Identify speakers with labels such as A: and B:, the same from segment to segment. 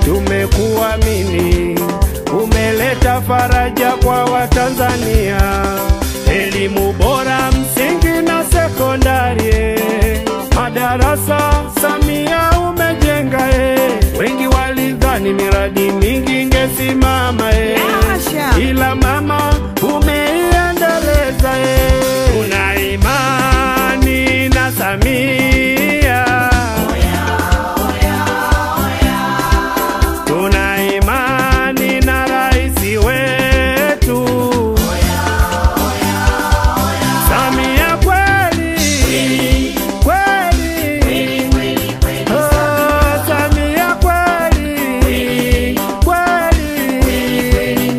A: tumekuamini, umeleta faraja kwa Watanzania, elimu bora msingi na sekondari, madarasa Samia umejenga eh. Wengi walidhani miradi mingi ingesimama eh.
B: Hasha.
A: ila mama umeiendeleza eh. Tuna imani na Samia Tuna imani na rais wetu Samia kweli kweli, Oh, Samia kweli kweli.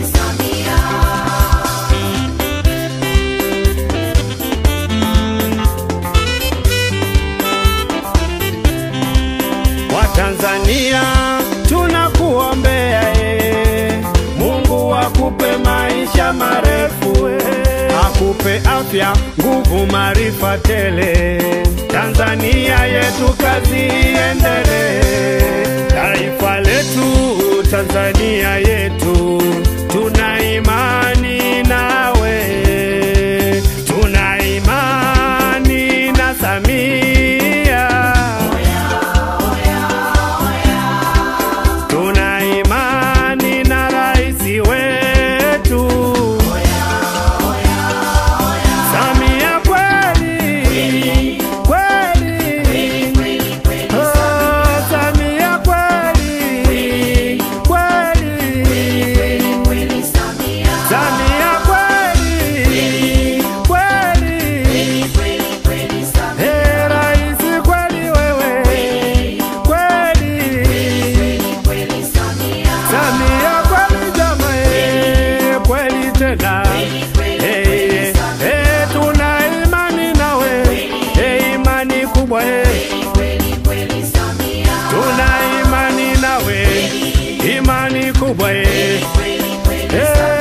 A: Watanzania tunakuombea e, Mungu akupe maisha marefu e, akupe afya, nguvu, maarifa tele. Tanzania yetu kazi iendelee, taifa letu Tanzania yetu, tuna imani nawe, tuna imani na Samia. Tuna imani na rais wetu Samia kweli kweli, Oh, Samia kweli kweli, Samia kweli kweli, Eh, rais kweli wewe kweli Samia kweli jama, eh, kweli tena Eh, eh, tuna imani nawe eh, imani kubwa eh, tuna imani nawe imani kubwa eh, eh,